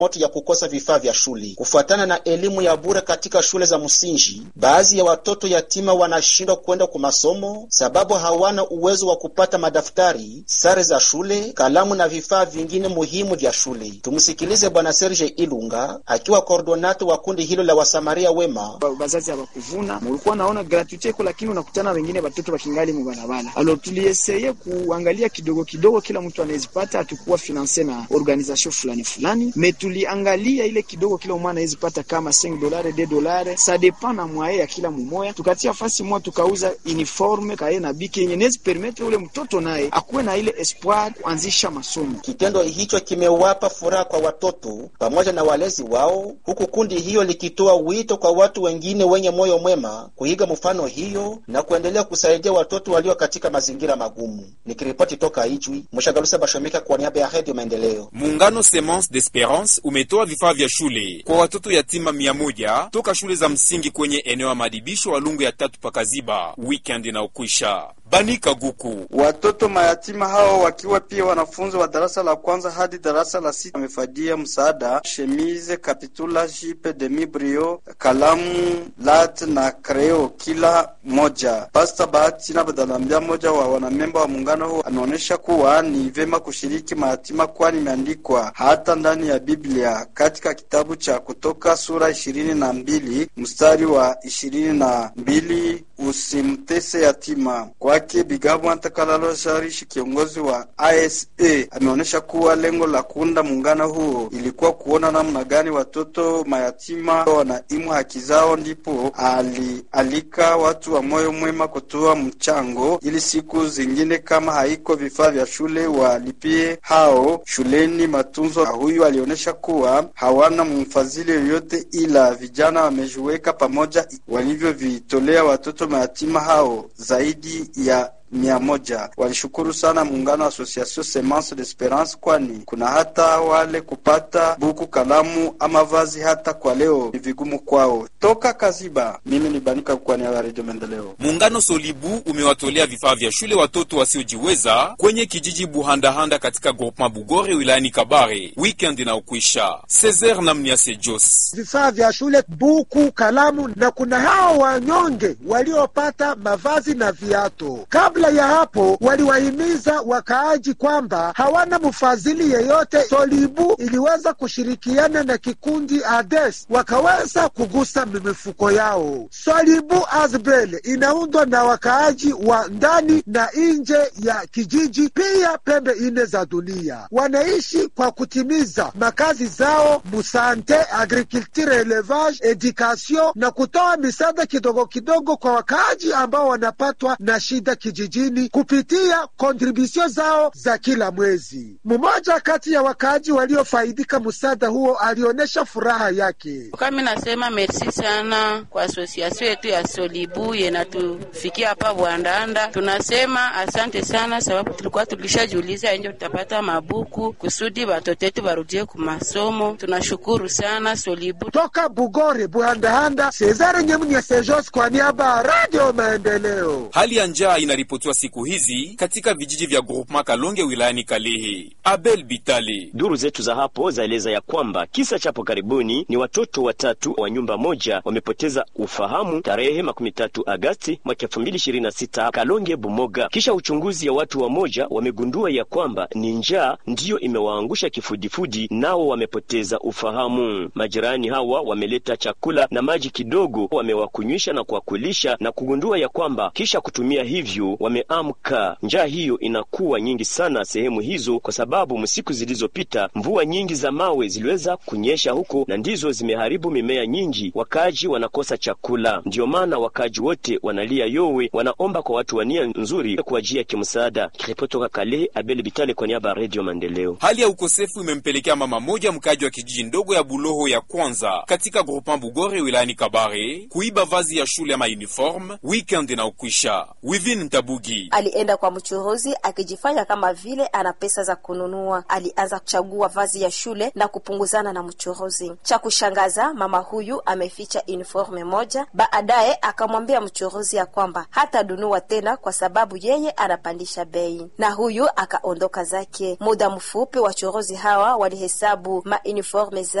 moto ya kukosa vifaa vya shule. Kufuatana na elimu ya bure katika shule za msingi, baadhi ya watoto yatima wanashindwa kwenda kwa masomo sababu hawana uwezo wa kupata madaftari, sare za shule, kalamu na vifaa vingine muhimu vya shule. Tumsikilize Bwana Serge Ilunga akiwa koordonato wa kundi hilo la wasamaria wema. Bazazi hawakuvuna, mulikuwa naona gratuite iko, lakini unakutana wengine watoto wakingali mubarabara. Alo tulieseye kuangalia kidogo kidogo, kila mtu anawezipata, hatukuwa finanse na organisation fulani fulani, me tuliangalia ile kidogo kila mwana anawezipata kama 5 dolare 2 dolare, sa depend na mwaye ya kila mumoya. Tukatia fasi moja tukauza uniforme kaye na biki yenye nezi permettre ule mtoto naye akuwe na ile espoir kuanzisha masomo. Kitendo hicho kimewapa furaha kwa watoto pamoja na walezi wao, huku kundi hiyo likitoa wito kwa watu wengine wenye moyo mwema kuiga mfano hiyo na kuendelea kusaidia watoto walio katika mazingira magumu. Nikiripoti toka Ijwi, Mshagalusa Bashomika kwa niaba ya Radio Maendeleo. Muungano Semence d'Esperance umetoa vifaa vya shule kwa watoto yatima mia moja toka shule za msingi kwenye eneo ya madibisho Walungu ya tatu pakaziba weekend inaokwisha. Banika Guku. Watoto mayatima hao wakiwa pia wanafunzi wa darasa la kwanza hadi darasa la sita wamefadia msaada chemise, kapitula, jipe, demi brio, kalamu, lat na kreo kila moja. Pasta Bahati na Badalambia, mmoja wa wanamemba wa muungano huo, anaonyesha kuwa ni vyema kushiriki mayatima, kwani imeandikwa hata ndani ya Biblia katika kitabu cha Kutoka sura ishirini na mbili mstari wa ishirini na mbili usimtese yatima. Kwake Bigabo Antakalalo Sharishi, kiongozi wa ISA, ameonyesha kuwa lengo la kuunda muungano huo ilikuwa kuona namna gani watoto mayatima wanaimu haki zao, ndipo alialika watu wa moyo mwema kutoa mchango ili siku zingine kama haiko vifaa vya shule walipie hao shuleni matunzo. Huyu alionyesha kuwa hawana mfadhili yoyote, ila vijana wamejiweka pamoja walivyovitolea watoto mayatima hao zaidi ya mia moja. Walishukuru sana muungano wa Association Semence d'Esperance, kwani kuna hata wale kupata buku, kalamu ama vazi hata kwa leo ni vigumu kwao. Toka Kaziba, mimi ni Banika kwa niaba ya Radio Maendeleo. Muungano Solibu umewatolea vifaa vya shule watoto wasiojiweza kwenye kijiji Buhandahanda katika groupement Bugore wilayani Kabare weekend inaokwisha. Cesar na Mniase Jos, vifaa vya shule, buku, kalamu na kuna hao wanyonge waliopata mavazi na viato kabla ya hapo waliwahimiza wakaaji kwamba hawana mfadhili yeyote. Solibu iliweza kushirikiana na kikundi Ades wakaweza kugusa mifuko yao. Solibu Azbel inaundwa na wakaaji wa ndani na nje ya kijiji, pia pembe ine za dunia. Wanaishi kwa kutimiza makazi zao musante, agriculture, elevage, education na kutoa misaada kidogo kidogo kwa wakaaji ambao wanapatwa na shida kijiji jini kupitia kontribusio zao za kila mwezi. Mmoja kati ya wakaaji waliofaidika msaada huo alionyesha furaha yake. Kami nasema merci sana kwa asosiasio yetu ya Solibu yenatufikia hapa Bwandanda. Tunasema asante sana, sababu tulikuwa tulishajiuliza enje tutapata mabuku kusudi watoto wetu warudie ku masomo. Tunashukuru sana Solibu. Toka Bugore Bwandahanda, Cesare Nyemnya Sejos kwa niaba ya Radio Maendeleo. Hali ya njaa inaripotiwa siku hizi katika vijiji vya groupement Kalonge wilayani Kalehe. Abel Bitale. Duru zetu za hapo zaeleza ya kwamba kisa chapo karibuni ni watoto watatu wa nyumba moja wamepoteza ufahamu tarehe makumi tatu Agasti mwaka elfu mbili ishirini na sita Kalonge Bumoga. Kisha uchunguzi ya watu wamoja wamegundua ya kwamba ni njaa ndiyo imewaangusha kifudifudi, nao wamepoteza ufahamu. Majirani hawa wameleta chakula na maji kidogo, wamewakunywisha na kuwakulisha na kugundua ya kwamba kisha kutumia hivyo wameamka. Njaa hiyo inakuwa nyingi sana sehemu hizo, kwa sababu msiku zilizopita mvua nyingi za mawe ziliweza kunyesha huko na ndizo zimeharibu mimea nyingi, wakaaji wanakosa chakula. Ndiyo maana wakaaji wote wanalia yowe, wanaomba kwa watu wa nia nzuri kuwajia kimsaada. Kiripoti toka Kale, Abel Bitale kwa niaba ya Radio Maendeleo. Hali ya ukosefu imempelekea mama moja mkaaji wa kijiji ndogo ya Buloho ya kwanza katika groupement Bugore wilayani Kabare kuiba vazi ya shule ama uniforme weekend inaokwisha. Within Tabu Bugi. Alienda kwa mchuruzi akijifanya kama vile ana pesa za kununua. Alianza kuchagua vazi ya shule na kupunguzana na mchuruzi. Cha kushangaza, mama huyu ameficha uniforme moja. Baadaye akamwambia mchuruzi ya kwamba hatadunua tena kwa sababu yeye anapandisha bei, na huyu akaondoka zake. Muda mfupi wachuruzi hawa walihesabu mauniforme za